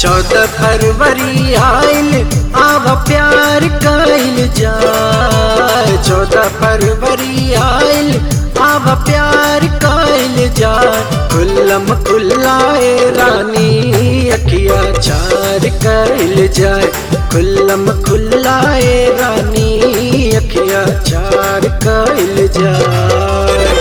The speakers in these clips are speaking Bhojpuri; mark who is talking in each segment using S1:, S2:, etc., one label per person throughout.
S1: चौदह फरवरी आइल आव प्यार कइल जाए चौदह फरवरी आइल आव प्यार कइल जाए खुल्लम खुल्लाए रानी अखिया चार कइल जाए खुल्लम खुल्लाए रानी अखिया चार कइल जाए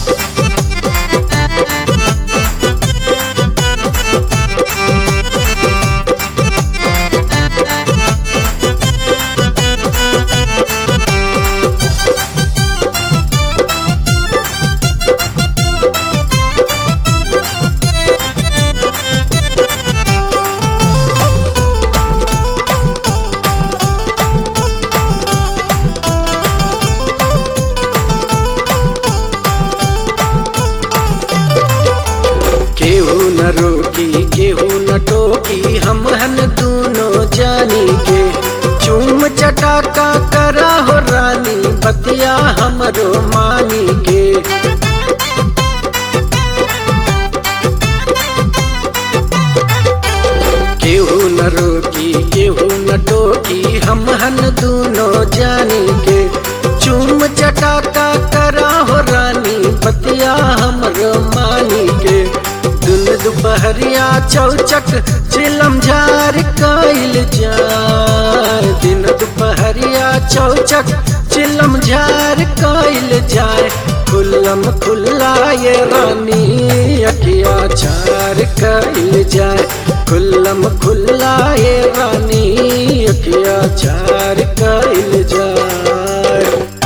S1: केहू न रोकी केहू न टोकी हम हन दोनों जानी के चूम चटाका करा हो रानी बतिया हमरो मानी के केहू न रोकी केहू न टोकी हम हन दोनों जानी के चूम चटाका करा हो रानी बतिया हमरो मानी के दुन दुपहरिया चौचक चिलम झार कइल जाए दिन दुपहरिया चौचक चिलम झार कइल जाए खुल्लम खुल्ला ये रानी अखिया चार कइल जाए खुल्लम खुल्ला ये रानी अखिया चार कइल जाए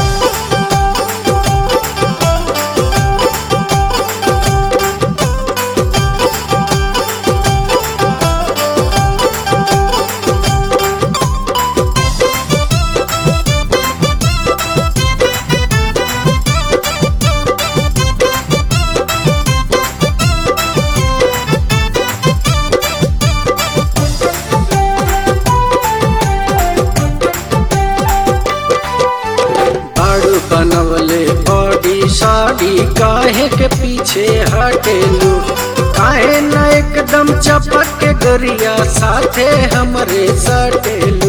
S1: बाड़ू बनवले बॉडी साड़ी काहे के पीछे हटेलू काहे न एकदम चपक के गरिया साथे हमरे सटेलू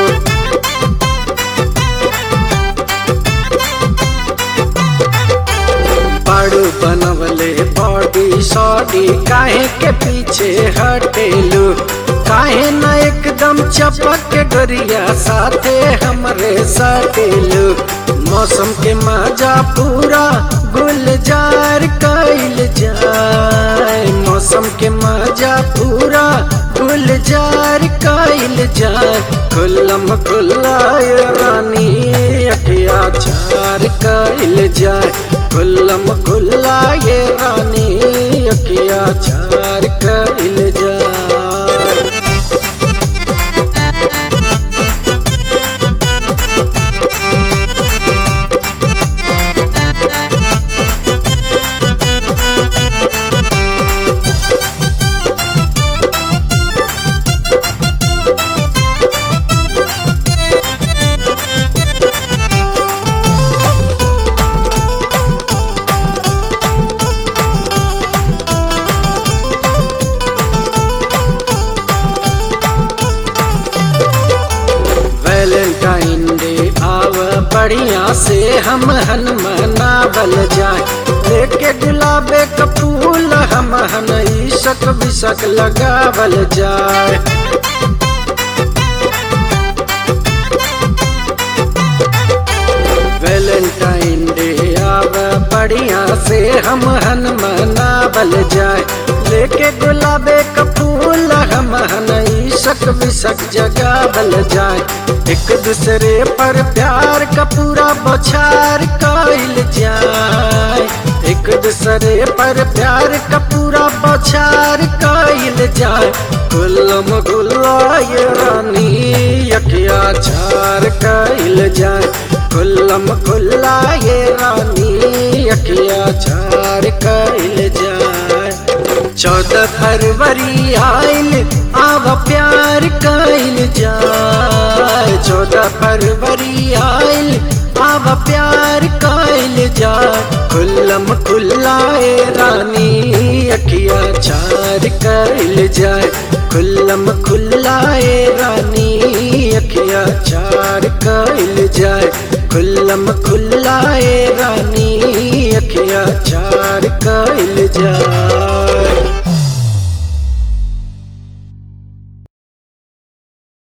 S1: बाड़ू बनवले बॉडी साड़ी काहे के पीछे हटेलू काहे न एकदम चपक के गरिया साथे हमरे सटेलू मौसम के मजा पूरा गुलजार कइल जाए मौसम के मजा पूरा गुलजार कइल जाए खुल्लम खुल्लाए रानी अखिया चार कइल जाए खुल्लम खुल्लाए रानी अखिया चार कइल जाए वैलेंटाइन डे आव बढ़िया से हम हन मनावल जाए लेके गुलाबे का फूल हम हन ईशक बिशक लगावल जाए वैलेंटाइन डे आव बढ़िया से हम हन मनावल जाए लेके गुलाबे का फूल हम हन ईशक बिशक जगावल जाए एक दूसरे पर प्यार का पूरा बौछार कइल जाए एक दूसरे पर प्यार का पूरा बौछार कइल जाए गुल्लम गुल्लाए रानी अखिया चार कइल जाए खुल्लम खुल्लाए रानी अखिया चार कइल जाए चौदह फरवरी आइल आव प्यार कइल जाए चौदह फरवरी आइल आव प्यार कइल जाए खुल्लम खुल्लाए रानी अखिया चार कइल जाए खुल्लम खुल्लाए रानी अखिया चार कैल जाए खुल्लम खुल्लाए रानी अखिया चार कैल जाए